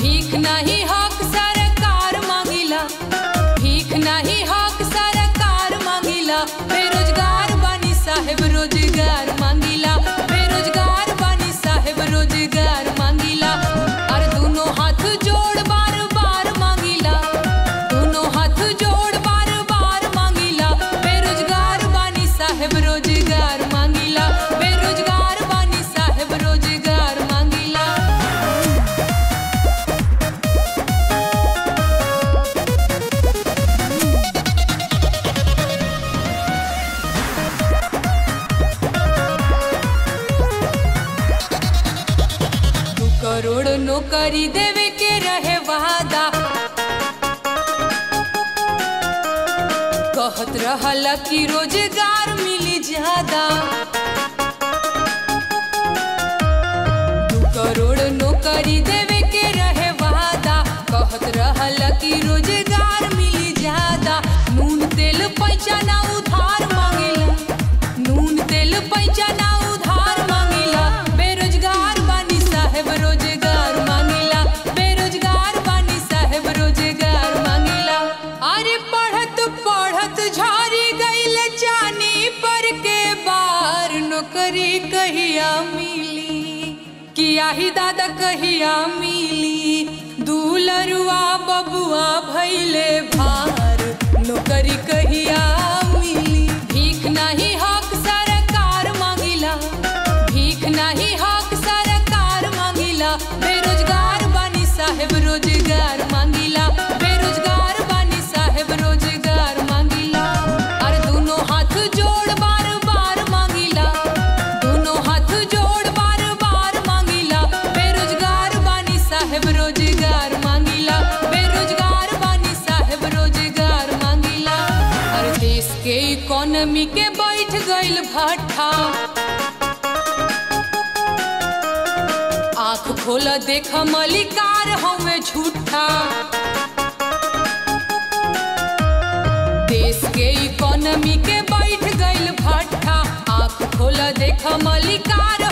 भीख नहीं हक सरकार मांगिला भीख नहीं हक सरकार मांगिला बेरोजगार बानी साहेब रोजगार मांगिला बेरोजगार बानी साहेब रोजगार मांगिला और दोनों हाथ जोड़ बार बार मांगिला दोनों हाथ जोड़ बार बार मांगिला बेरोजगार बानी साहेब रोजगार मांगिला बेरोजगार बानी साहेब रोजगार मांगिला दू करोड़ नौकरी देवे के रहे वादा कहत रहल कि रोजगार मिली ज्यादा दू करोड़ नौकरी देवे के रहे वादा कहत रहल कि रोजगार मिली ज्यादा नून तेल पैसा ना उधार मांगेला नून तेल पैसा ना उधार मांगेला बेरोजगार बानी साहेब रोजगार मांगेला बेरोजगार बानी साहेब रोजगार मांगेला अरे पढ़त पढ़त झारी गईल चानी पर के बार नौकरी कहिया मिली किया ही दादा कहिया मिली दूलरुआ बबुआ भैले भार नौकरी कहिया मिली भीख नहीं हक सरकार मांगिला भीख नहीं हक सरकार मांगिला बेरोजगार बानी साहेब रोजगार मांगिला बेरोजगार बानी साहेब रोजगार मांगिला और दोनों हाथ जोड़ बार बार मांगिला दोनों हाथ जोड़ बार बार मांगिला बेरोजगार बानी साहेब रोजगार मांगिला बेरोजगार बानी साहेब रोजगार मांगिला और देश के इकोनॉमी के बैठ गईल भट्ठा आंख खोल देख मलिकार हमें झूठा देश के इकोनॉमी के बैठ गईल भट्ठा आंख खोल देख मलिकार